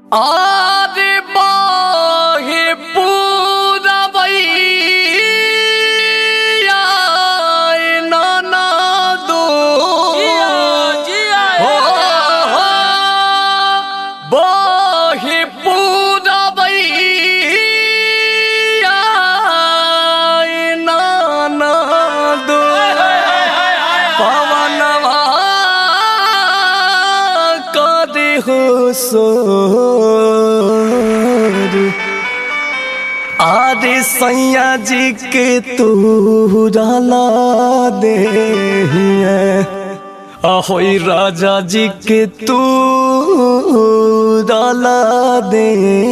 आरे बाहे पूरबैया नाना दो हो हो बाहे पूरबैया नाना दो पवनवा कदे हो सोर आदि सैया जी के तू डाला दे ahoy राजा जी के तू डाला दे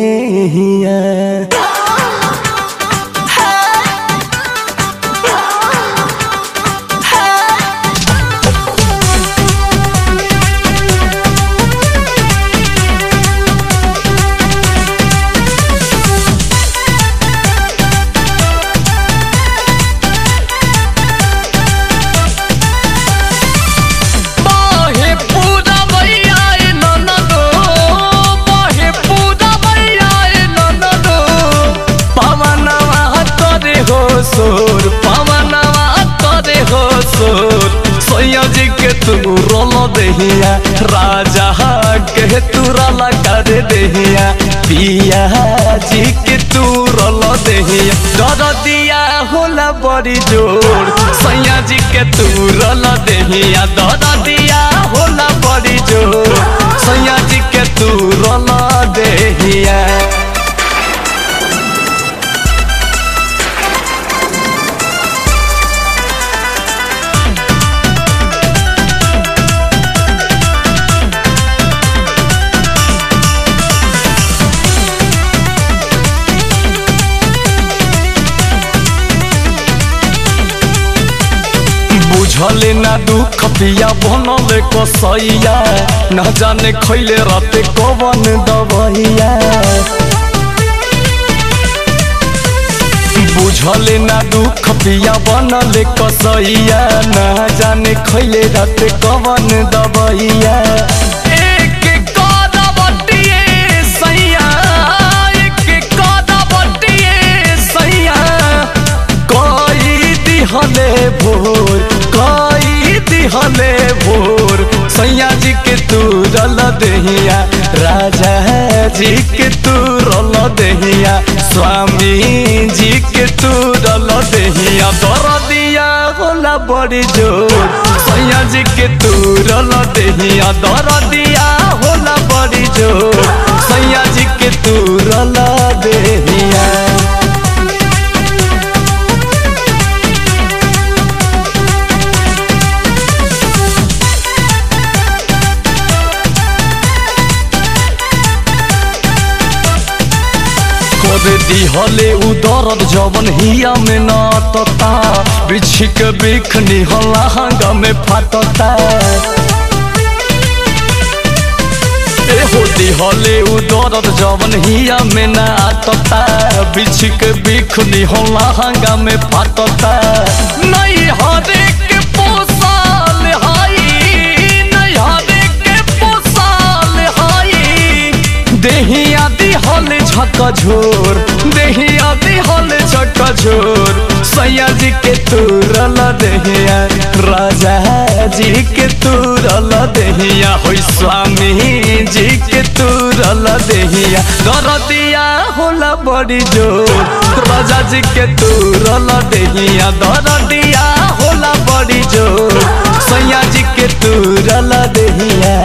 बाहे पूरा भैया ए ननदो बाहे पूरा भैया ए ननदो पवनवा तोरे हो सोर पवनवा तोरे हो सोर सोया जी के तू रोल देहिया राजा के तू रला कर देहिया पिया जी के तू रोल देहिया डर दिया होला बड़ी जोर सैया जी के तू रोल देहिया डर दिया होला बड़ी जोर सैया जी के तू रोल देहिया बुझले ना दुख पिया बनले कसैया न जाने खैले राते कवन दबैया बुझले ना दुख पिया बनले कसैया न जाने खैले राते कवन दबैया एक कदबटिए सैया एक कदबटिए सैया कई दिहले भोर कई दिहले भोर सैया जी के तू रल दहिया राजा जी के तू रल दहिया स्वामी जी के तू रल दहिया दर दिया होला बड़ी जोर सैया जी के तू रल दहिया दर दिया होला बड़ी जोर सैया जी के तू रल दहिया कर दिहले उ दर्द जवन हिया में नाटता बिछिक बिखनी हलांगा में फाटता एहो दिहले उ दर्द जवन हिया में नाटता बिछिक बिखनी हलांगा में फाटता नहीं हरे के पोसाल हाई नहीं हरे के पोसाल हाई देहिया दिहल झक झोर देहिया दिहल झक झोर सैया जी के तुरल देहिया राजा जी के तुरल देहिया होई स्वामी जी के तुरल देहिया दरदिया होला बड़ी जोर राजा जी के तुरल देहिया दरदिया होला बड़ी जोर सैया जी के तुरल देहिया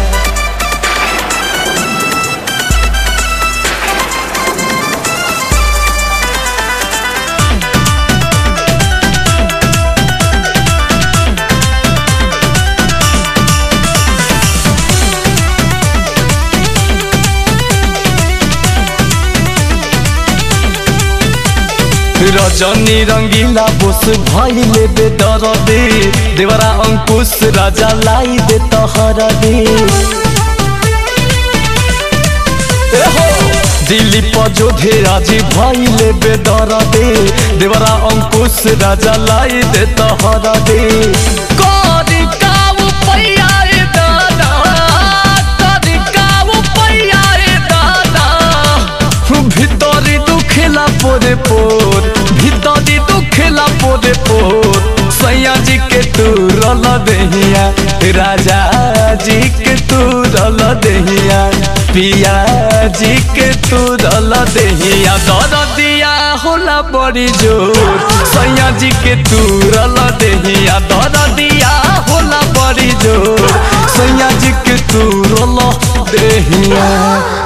रजनी रंगीला बोस भइले बेदरदे देवरा अंकुश राजा लाई दे तहर दे दिलीप जोधे राजी भइले बेदरदे देवरा अंकुश राजा लाई दे तहर दे करी काऊ पैया दादा करी काऊ पैया देहिया राजा जी के तू रल देहिया पिया जी के तू रल देहिया दर दिया होला बड़ी जोर सैया जी के तू रल देहिया दर दिया होला बड़ी जोर सैया जी के तू रल देहिया